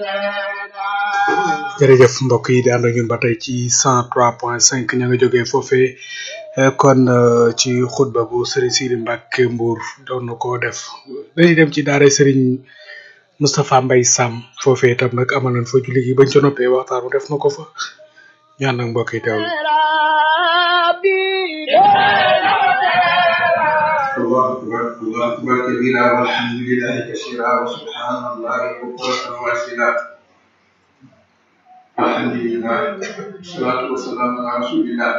jërëjëf mbokk yi di ànd ak ñun ba tey ci cent trois point cinq ña nga jógee foofee kon ci xutba bu Serigne Sidi Mbacke Mbour doon na koo def dañuy dem ci daara Serigne Moustapha Mbaye Sam foofee itam nag amal nañ fa julli gi bañ ca noppee waxtaan def na ko fa ñu ànd ak mbokk yi teewlu. الله أكبر الله أكبر كبيرا والحمد لله كثيرا وسبحان الله بكرة واسلا الحمد لله والصلاة والسلام على رسول الله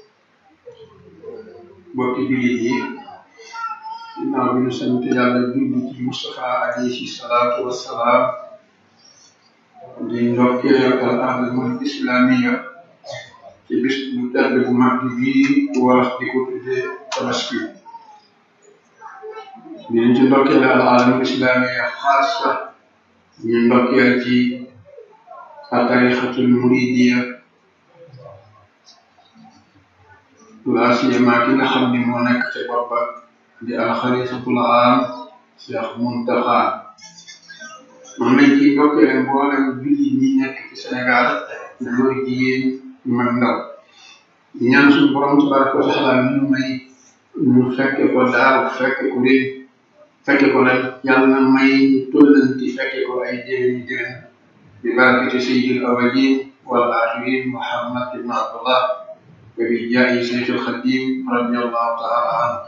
bokki jullit yi ginnaaw bi ñu sant yàlla julli ci Moustapha alayhi salaatu wassalaam di ndokkeel al alamul islamiya ci bis bu tedd bu mag bi wax di ko tuddee tabaski dinañ ci ndokkeel al alamul islamiya xaasa ñu ndokkeel ci atarixatul muridiya la siyama ki nga xam ni moo nekk ca bopp ba di alxalifatul aam Cheikh Muntaxa moom lañ ciy ndokkeel mboolem julli ñi nekk ci Sénégal góor jigéen mag ndaw ñaan suñu borom tabaraka wa taala ñu may ñu fekke ko daaw fekke ko ren fekke ko ren yàlla na may ñu tollanti fekke ko ay déwéni déwén bi barakati sayyidil awwalin wal axirin Muhammad ibn Abdullah wa bi jaayi Seyxul Xadim radiyallahu taala anhu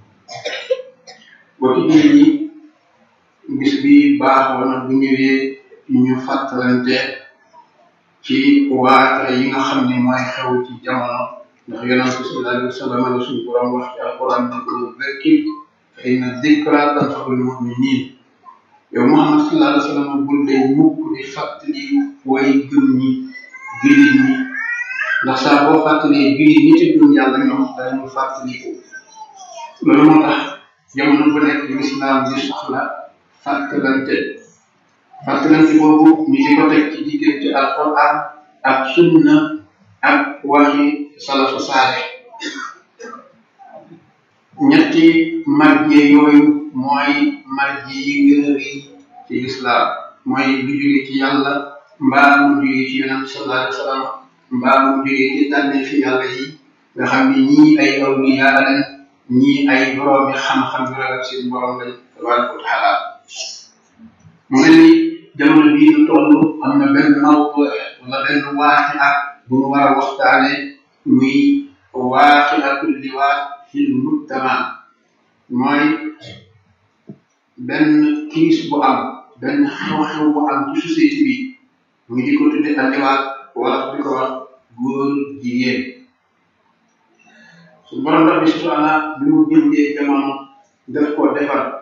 bokki jullit yi bis bi baaxoo na bu ñëwee ñu fàttalante ci waata yi nga xam ne mooy xew ci jamono ndax yonent bi sallallahu alayhi wa sallam la suñu borom wax ci alquran na ko zakkir fa inna dikra tanfa'ul mu'minin yow Muhammad sallallahu alayhi wa sallam bul day mukk di fàttali way gëm ñi jullit ñi ndax saa boo fàttalee jullit ñi ci gëm yàlla ñoom dañu fàttaliku loolu moo tax jamono bu nekk lislaam di soxla fàttalante fàttalante boobu ñu di ko teg ci diggante alquran ak sunna ak waxi salafu saale ñetti marje yooyu mooy marje yi gën a rëy ci lislaam mooy lu jóge ci yàlla mbaa mu jóge ci yonent sallallahu alayhi wa sallam mbaa mu jóge ci tànne fi yàlla yi nga xam ne ñii ay awliya lañ ñii ay boroomi xam-xam yu ragal seen borom lañ tabaraka wa taala mu mel ni jamono bii ñu toll am na benn mawdu wala benn waaxi ak bu ñu war a waxtaane muy waaxi atul liwaat fil mujtama mooy benn kiis bu am benn xew-xew bu am ci société bi ñu di ko tudde alliwaat wala di ko wax góor jigéen su borom rabbi subhana bi mu bindee jamono daf ko defar